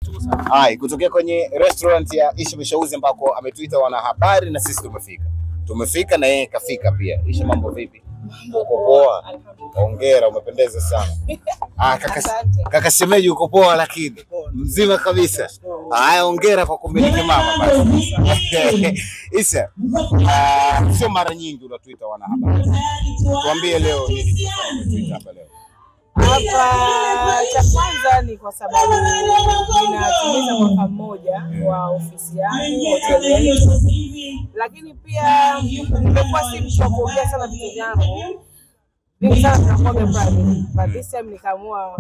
Hai, kutokea kwenye restaurant ya Isha Mishauzi ambako ametuita wanahabari na sisi tumefika. Tumefika na yeye kafika pia. Isha, mambo vipi? Uko poa? Hongera, umependeza sana. Ah, kaka, Asante. kaka shemeji uko poa lakini mzima kabisa. Haya, hongera kwa kumiliki mama basi. Isha, ah, sio mara nyingi unatuita wanahabari. Tuambie leo nini kilifanya umetuita hapa leo? Hapa cha kwanza ni kwa sababu ninatimiza mwaka mmoja wa ofisi yangu hoteli yetu, lakini pia nimekuwa si mtu wa kuongea sana vitu vyangu vingi sana vinakuwaga private, but this time nikaamua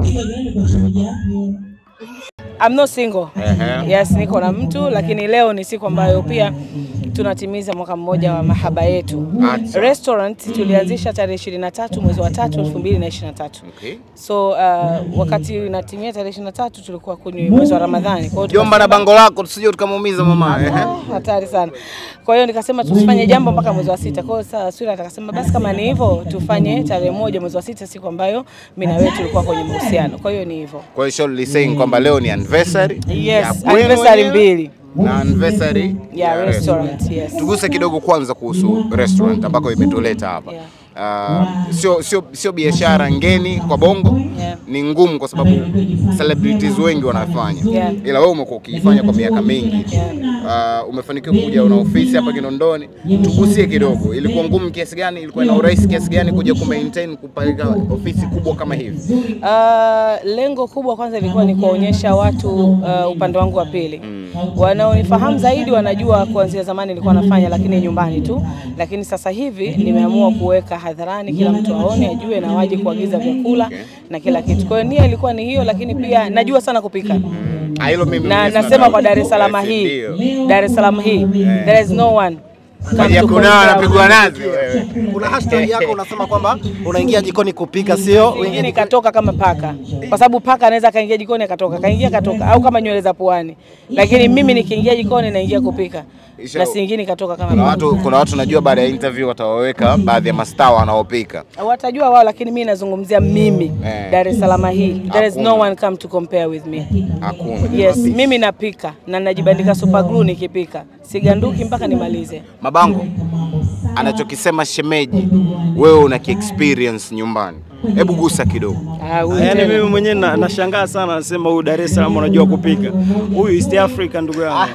I'm not single. Ehe. Yes, niko na mtu lakini leo ni siku ambayo pia tunatimiza mwaka mmoja wa mahaba yetu. Acha. Restaurant tulianzisha tarehe 23 mwezi wa tatu 2023. Okay. So uh, wakati inatimia tarehe 23 tulikuwa kwenye mwezi wa Ramadhani. Kwa hiyo Jomba na bango lako tusije tukamuumiza mama. Ehe. tukasema, hatari sana. Kwa hiyo nikasema tusifanye jambo mpaka mwezi wa sita. Kwa hiyo sasa Swira akasema basi kama ni hivyo tufanye tarehe moja mwezi wa sita, siku ambayo mimi na wewe tulikuwa kwenye mahusiano. Kwa hiyo ni hivyo. Kwa hiyo Shirley saying kwamba leo ni anniversary Yes, ya kwenu anniversary wenyewe mbili na anniversary ya restaurant. Yes. Tuguse kidogo kwanza kuhusu restaurant ambako imetuleta hapa. Yeah. Uh, sio sio sio biashara ngeni kwa Bongo Yeah. ni ngumu kwa sababu celebrities wengi wanafanya Yeah. ila wewe umekuwa ukiifanya kwa miaka mingi Yeah. uh, umefanikiwa kuja una ofisi hapa Kinondoni tugusie kidogo ilikuwa ngumu kiasi gani ilikuwa ina urahisi kiasi gani kuja ku maintain kupeleka ofisi kubwa kama hivi Uh, lengo kubwa kwanza ilikuwa ni kuwaonyesha watu uh, upande wangu wa pili. Wanaonifahamu zaidi wanajua kuanzia zamani nilikuwa nafanya, lakini nyumbani tu, lakini sasa hivi nimeamua kuweka hadharani, kila mtu aone, ajue na waje kuagiza vyakula na kila kitu. Kwa hiyo nia ilikuwa ni hiyo, lakini pia najua sana kupika Ah, hilo mimi na mwenyewe nasema sana- kwa Dar es Salaam Yes, hii, ndio. Dar es Salaam hii, there is no one come Maji ya to kunawa compare anapigwa with nazi wewe Kuna hashtag yako unasema kwamba unaingia jikoni kupika, sio wengine katoka kama paka, kwa sababu paka anaweza kaingia jikoni akatoka, kaingia katoka, au kama nywele za puani. Lakini mimi nikiingia jikoni naingia kupika Isha- na siingini katoka kama kuna paka. watu kuna watu najua baada ya interview watawaweka baadhi ya mastaa wanaopika Watajua wao, lakini mimi nazungumzia mimi Eh. Dar es Salaam hii, there is no Hakuna. one come to compare with me. hakuna Yes, mimi napika na najibandika super glue nikipika, siganduki mpaka nimalize. Mabango anachokisema shemeji, wewe una experience nyumbani, hebu gusa kidogo. Ah, huyu Yaani tena. mimi mwenyewe na- nashangaa sana, nasema huyu Dar es Salaam unajua kupika, huyu East Africa ndugu yangu.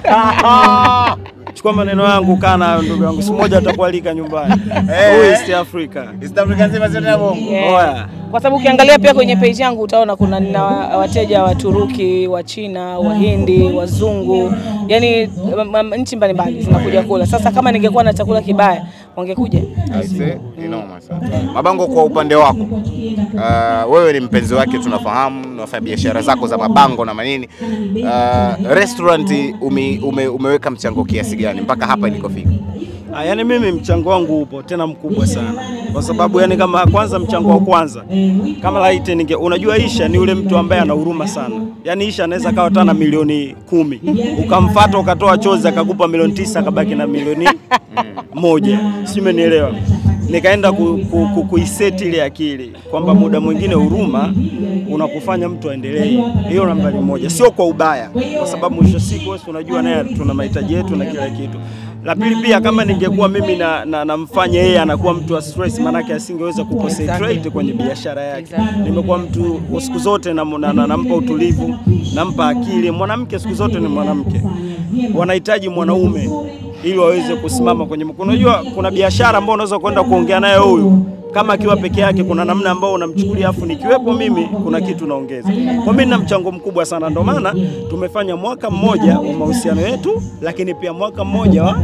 Chukua maneno yangu, kaa nayo ndugu yangu, siku moja atakualika nyumbani. Huyu East Africa. East Africa nzima zote ya bongo. Yeah. Oya. Kwa sababu ukiangalia pia kwenye page yangu utaona kuna nina wa- wateja wa Turuki, wa China, Wahindi, wazungu, yani nchi mbalimbali zinakuja kula. Sasa kama ningekuwa na chakula kibaya wangekuja. Aise, inoma sana. Mabango, kwa upande wako uh, wewe ni mpenzi wake, tunafahamu unafanya biashara zako za mabango na manini. Uh, restaurant ume, ume, umeweka mchango kiasi gani mpaka hapa ilikofika? Ah, yani mimi mchango wangu upo tena mkubwa sana, kwa sababu yani kama kwanza, mchango wa kwanza kama laiti ninge, unajua Isha ni yule mtu ambaye ana huruma sana. Yani Isha anaweza kawa hata na milioni kumi ukamfata ukatoa chozi akakupa milioni tisa akabaki na milioni moja, si umenielewa? Nikaenda ku, ku, ku, kuiseti ile akili kwamba muda mwingine huruma unakufanya mtu aendelee. Hiyo nambari moja, sio kwa ubaya, kwa sababu mwisho wa siku wewe unajua naye tuna mahitaji yetu na kila kitu. La pili pia, kama ningekuwa mimi na, na, namfanya yeye anakuwa mtu wa stress, maanake asingeweza kuconcentrate kwenye biashara yake. Nimekuwa mtu wa siku zote nampa na, na, nampa utulivu, nampa akili. Mwanamke siku zote ni mwanamke, wanahitaji mwanaume ili waweze kusimama kwenye. Unajua kuna biashara ambayo unaweza kwenda kuongea naye huyu kama akiwa peke yake, kuna namna ambao unamchukulia, afu nikiwepo mimi kuna kitu naongeza. Kwa mimi nina mchango mkubwa sana, ndio maana tumefanya mwaka mmoja wa mahusiano yetu, lakini pia mwaka mmoja wa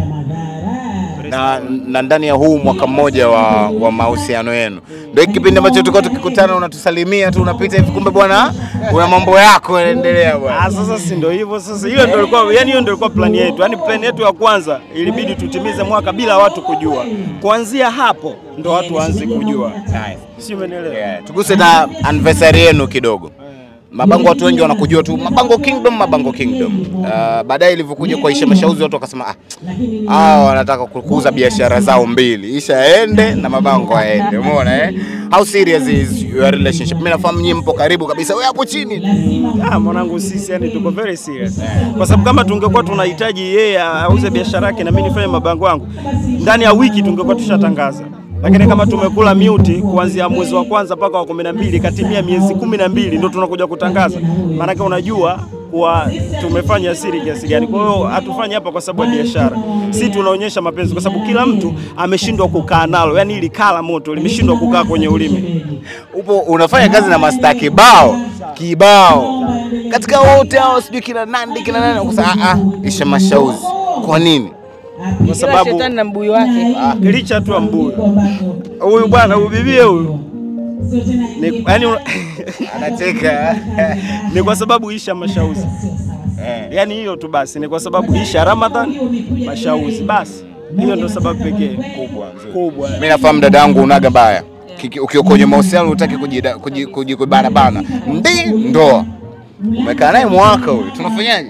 na, na ndani ya huu mwaka mmoja wa, wa mahusiano yenu ndio hiki kipindi ambacho tulikuwa tukikutana unatusalimia tu unapita hivi, kumbe bwana una mambo yako yanaendelea bwana. Ah, sasa si ndio hivyo sasa, hiyo ndio ilikuwa yani, hiyo ndio ilikuwa plani yetu. Yani plani yetu ya kwanza ilibidi tutimize mwaka bila watu kujua. Kuanzia hapo ndo watu waanze kujua, Nice. si umenielewa? Yeah. Tuguse na anniversary yenu kidogo. Mabango watu wengi wanakujua tu Mabango Kingdom, Mabango Kingdom. Uh, baadaye ilivyokuja kwa Isha Mashauzi watu wakasema ah, hao wanataka kukuza biashara zao mbili, Isha aende na Mabango aende. Umeona eh? How serious is your relationship? Mimi nafahamu nyinyi mpo karibu kabisa. Wewe hapo chini. Ah, mwanangu sisi yani tuko very serious. Kwa sababu kama tungekuwa tunahitaji yeye auze biashara yake na mimi nifanye mabango yangu, ndani ya wiki tungekuwa tushatangaza. Lakini kama tumekula mute kuanzia mwezi wa kwanza mpaka wa kumi na mbili katimia miezi kumi na mbili ndio tunakuja kutangaza. Maanake unajua kuwa tumefanya siri kiasi gani. Kwa hiyo hatufanyi hapa kwa sababu ya biashara, si tunaonyesha mapenzi, kwa sababu kila mtu ameshindwa kukaa nalo, yani ili kala moto limeshindwa kukaa kwenye ulimi. Upo unafanya kazi na masta kibao kibao, katika wote hao sijui kina Nandi kina nani, ukasema ah ah, Isha Mashauzi. Kwa nini? Kwa Kila sababu shetani na mbuyu wake. licha tu ya mbuyu huyu bwana huyu bibie huyu ni, yani, Anacheka. ni kwa sababu Isha Mashauzi, yani hiyo tu basi, ni kwa sababu Isha Ramadhan Mashauzi, basi hiyo ndio sababu pekee Kubwa nzuri. kubwa. Mimi nafahamu dada yangu unaga baya. Kiki- Ukiwa kwenye mahusiano hutaki kujida- kuji- kuji- kubana bana. Ndi ndoa. Umekaa naye mwaka huyu. Tunafanyaje?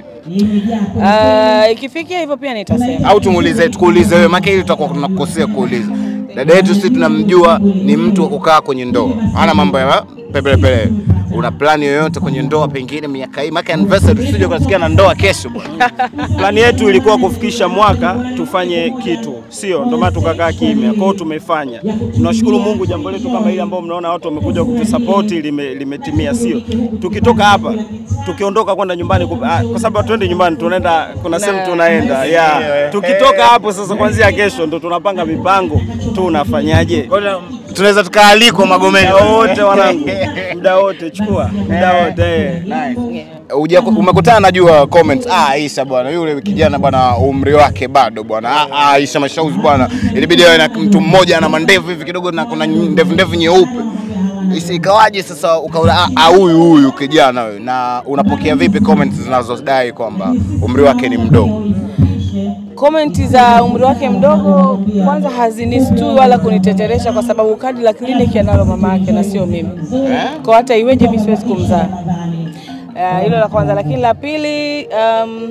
Ah, ikifikia hivyo pia nitasema. Au tumuulize tukuulize wewe maana hili tutakuwa tunakukosea kuuliza. Dada yetu sisi tunamjua ni mtu wa kukaa kwenye ndoa. Hana mambo ya pepele pele. Una plani yoyote kwenye ndoa pengine miaka hii? Maana anniversary tusije kusikia na ndoa kesho bwana. Plani yetu ilikuwa kufikisha mwaka tufanye kitu, sio ndio maana tukakaa kimya. Kwa hiyo tumefanya. Tunashukuru Mungu, jambo letu kama hili ambao mnaona watu wamekuja kutusupport lime, limetimia, sio tukitoka hapa tukiondoka kwenda nyumbani ku- ah, kwa sababu hatuendi nyumbani, tunaenda kuna sehemu tunaenda yeah. Tukitoka hapo sasa, kuanzia kesho ndo tunapanga mipango tunafanyaje. Tunaweza tukaalikwa Magomeni Muda wote wanangu, muda wote chukua, muda wote eh. Uja, umekutana najua comment ah, Aisha bwana, yule kijana bwana, umri wake bado bwana. Ah, ah, Aisha Mashauzi bwana, ilibidi awe na mtu mmoja ana mandevu hivi kidogo na kuna ndevu ndevu nyeupe. Isi- Ikawaje sasa ukaona ah, ah, huyu huyu kijana huyu, na unapokea vipi comments zinazodai kwamba umri wake ni mdogo? Komenti za umri wake mdogo kwanza hazinistui wala kuniteteresha, kwa sababu kadi la kliniki analo mama yake na sio mimi. Kwa hata iweje mimi siwezi kumzaa. Eh, Hilo la kwanza, lakini la pili um,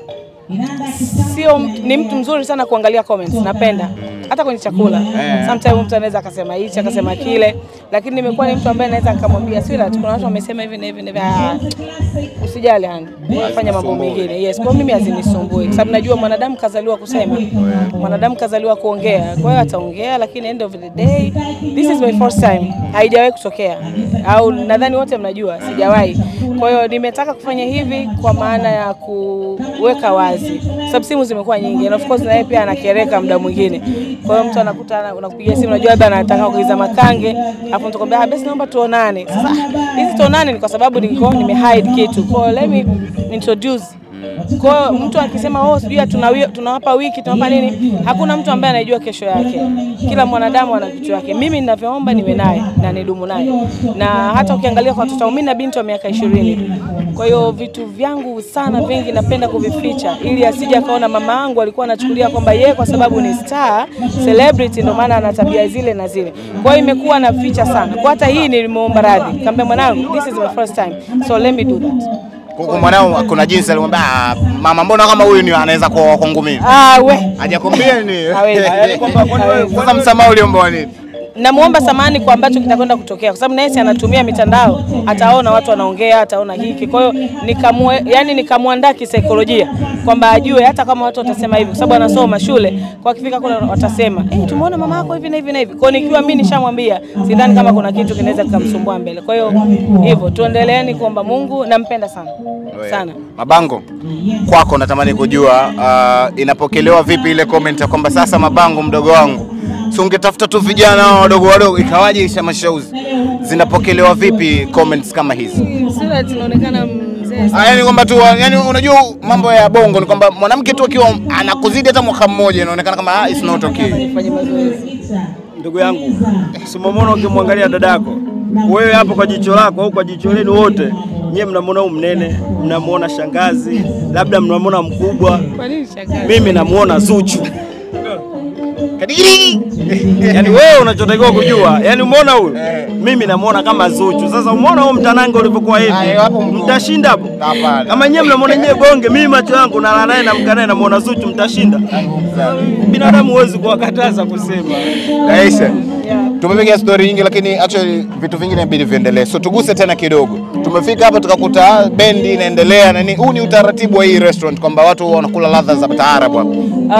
sio ni mtu mzuri sana kuangalia comments, napenda hata kwenye chakula. Sometimes mtu anaweza akasema hichi akasema kile, lakini nimekuwa ni mtu ambaye naweza nikamwambia sweetheart, kuna watu wamesema hivi na hivi na hivi. Ah, usijali hani, fanya mambo mengine. Yes, kwa mimi hazinisumbui, kwa sababu najua mwanadamu kazaliwa kusema, mwanadamu kazaliwa kuongea. Kwa hiyo ataongea, lakini end of the day, this is my first time, haijawahi kutokea, au nadhani wote mnajua sijawahi. Kwa hiyo nimetaka kufanya hivi kwa maana ya kuweka wazi, sababu simu zimekuwa nyingi, and of course na yeye pia anakereka muda mwingine. Kwa hiyo mtu anakuta ana- unakupigia simu, unajua labda anataka kuiza makange, afu mtu kwambia basi naomba tuonane. Sasa hizi tuonane ni kwa sababu niko nimehide kitu, kwa hiyo let me introduce kwa hiyo mtu akisema oh, sijui tuna wi- tunawapa wiki tunawapa nini, hakuna mtu ambaye anajua kesho yake. Kila mwanadamu ana kitu yake. Mimi ninavyoomba niwe naye na nidumu naye, na hata ukiangalia kwa watoto wangu, mimi na binti wa miaka ishirini. Kwa hiyo vitu vyangu sana vingi napenda kuvificha, ili asije akaona mama yangu alikuwa anachukulia kwamba yeye kwa sababu ni star celebrity, ndio maana ana tabia zile na zile. Kwa hiyo imekuwa naficha sana. Kwa hata hii nilimuomba radhi, kaambia mwanangu, this is my first time so let me do that. Kwa mwanao kuna jinsi alimwambia ah, mama, mbona kama huyu ni anaweza kuwa kwangu mimi? Ah, we Hajakwambia ni Hawezi. Yaani kwamba kwani wewe sasa msamaha uliomba wa nini? namuomba samani kwa ambacho kitakwenda kutokea, kwa sababu naye si anatumia mitandao, ataona watu wanaongea, ataona hiki. Kwa hiyo nikamwe, yani nikamwandaa kisaikolojia kwamba ajue hata kama watu watasema hivi, kwa sababu anasoma shule, kwa akifika kule watasema eh, tumeona mama yako hivi na hivi na hivi. Kwa hiyo nikiwa mimi nishamwambia, sidhani kama kuna kitu kinaweza kikamsumbua mbele. Kwa hiyo hivyo tuendeleeni kuomba Mungu, nampenda sana sana. Mabango, kwako natamani kujua uh, inapokelewa vipi ile comment ya kwamba sasa Mabango mdogo wangu, si ungetafuta tu vijana hao wadogo wadogo, ikawaje Isha Mashauzi? Zinapokelewa vipi comments kama hizi? Sura zinaonekana mzee Ah, yani kwamba tu yani, unajua mambo ya bongo ni kwamba mwanamke tu akiwa anakuzidi hata mwaka mmoja inaonekana kama ah, it's not okay. fanye mazoezi. Ndugu yangu, simamona ukimwangalia dadako wewe hapo kwa jicho lako au kwa jicho lenu wote, nyie mnamwona huyu mnene, mnamwona shangazi, labda mnamwona mkubwa. Kwa nini shangazi? Mimi namuona Zuchu. Kadigiri. Yaani wewe unachotakiwa kujua, yaani umeona huyu, mimi namuona kama Zuchu. Sasa umeona huo mtanange ulivyokuwa hivi, Ayo, hapo mko- mtashinda hapo. Hapana. Kama nyewe mnamwona nyewe bonge, mimi macho yangu nalala naye namka naye namuona Zuchu, mtashinda. Binadamu huwezi kuwakataza kusema. Aisha. Tumepiga story nyingi lakini actually vitu vingine inabidi viendelee. So tuguse tena kidogo. Tumefika hapa tukakuta bendi inaendelea na nini. Huu ni utaratibu wa hii restaurant kwamba watu wanakula ladha za taarabu hapa.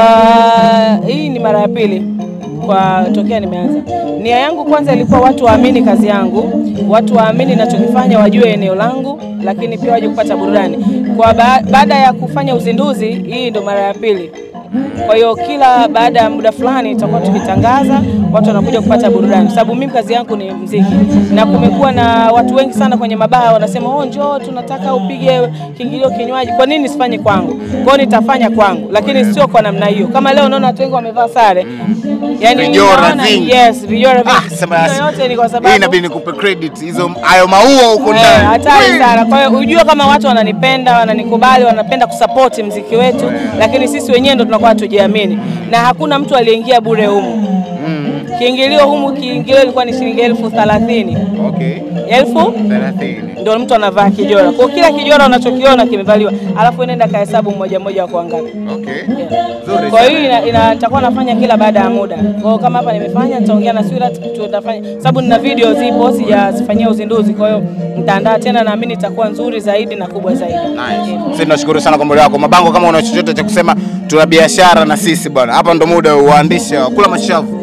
Ah, hii ni mara ya pili kwa tokea nimeanza. Nia yangu kwanza ilikuwa watu waamini kazi yangu, watu waamini ninachokifanya, wajue eneo langu, lakini pia waje kupata burudani. Kwa ba baada ya kufanya uzinduzi, hii ndo mara ya pili. Kwa hiyo kila baada ya muda fulani tutakuwa tukitangaza, watu wanakuja kupata burudani, kwa sababu mimi kazi yangu ni mziki, na kumekuwa na watu wengi sana kwenye mabaa wanasema, oh, njoo tunataka upige kiingilio kinywaji. Kwa nini nisifanye kwangu? Kwa hiyo nitafanya kwangu, lakini sio kwa namna hiyo. Kama leo unaona watu wengi wamevaa sare, yani Vijora ninaona- vingi. yes, vijora vingi. Ah, sema Hiyo yote ni kwa hii sababu inabidi nikupe credit hizo hayo maua huko Eh, ndani. hatari sana. Kwa hiyo ujue kama watu wananipenda, wananikubali, wanapenda kusapoti mziki wetu, lakini sisi wenyewe ndo tunakuwa hatujiamini, na hakuna mtu aliyeingia bure humu. Kiingilio humu, kiingilio ilikuwa ni shilingi elfu thelathini Okay. elfu 30. ndio mtu anavaa kijora. Kwa kila kijora unachokiona kimevaliwa, alafu nenda kahesabu mmoja mmoja wako wangapi. Okay. Nzuri. Kwa hiyo ina, ina, nitakuwa nafanya kila baada ya muda. Kwa hiyo kama hapa nimefanya, nitaongea na Swirat tutafanya, sababu nina video zipo sijazifanyia uzinduzi. Kwa hiyo nitaandaa tena, naamini itakuwa nzuri zaidi na kubwa zaidi. Nice. Sisi tunashukuru sana kwa muda wako. Mabango, kama una chochote cha kusema, tuna biashara na sisi bwana. Hapa ndo muda uandishi kula mashavu.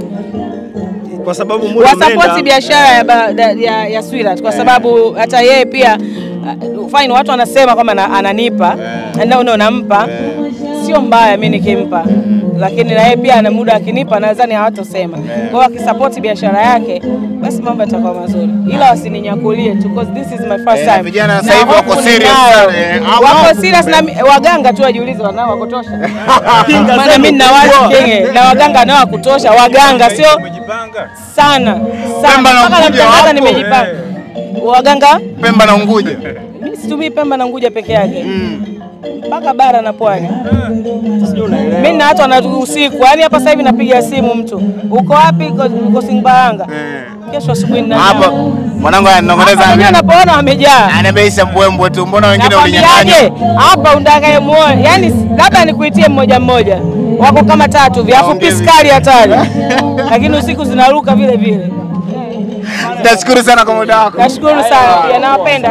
Kwa sababu muda wasapoti umeenda. biashara ya, ba- da- ya, ya Swirat kwa sababu hata yeye pia uh, fine, watu wanasema kwamba na- ananipa no, no, nampa sio mbaya mi nikimpa, lakini na yeye pia ana muda akinipa, nadhani hawatosema. Kwa hiyo akisapoti biashara yake, basi mambo yatakuwa mazuri, ila wasininyakulie tu because this is my first Eh, time. vijana sasa Na hivi wako hofu serious ninayo. sana, eh, au- wako au- serious na mi- waganga tu wajiulize wanao wa kutosha. Kinga Maana zenu mimi nina kubwa. watu kinge na waganga nao wa kutosha, waganga sio sana sana Pemba na mpaka Unguja namtangaza wapo. nimejipanga. Waganga Pemba na Unguja. mimi situmii Pemba na Unguja peke yake mpaka bara na pwani. Sijui unaelewa. Mimi na watu wana usiku, yaani hapa sasa hivi napiga simu mtu, uko wapi? Uko- Uko Singbaranga, kesho asubuhi nina Hapa nyama. mwanangu Hapa ananong'oneza wenyewe napoona wamejaa anabeisha mbwembwe tu, mbona wengine ulinyang'anya? nakwambiaje hapa undakaye muone, yaani labda nikuitie mmoja mmoja, wako kama tatu vya afu Waongee piskali hatari, lakini usiku zinaruka vile vile. Nashukuru sana kwa muda wako. Nashukuru sana pia, nawapenda.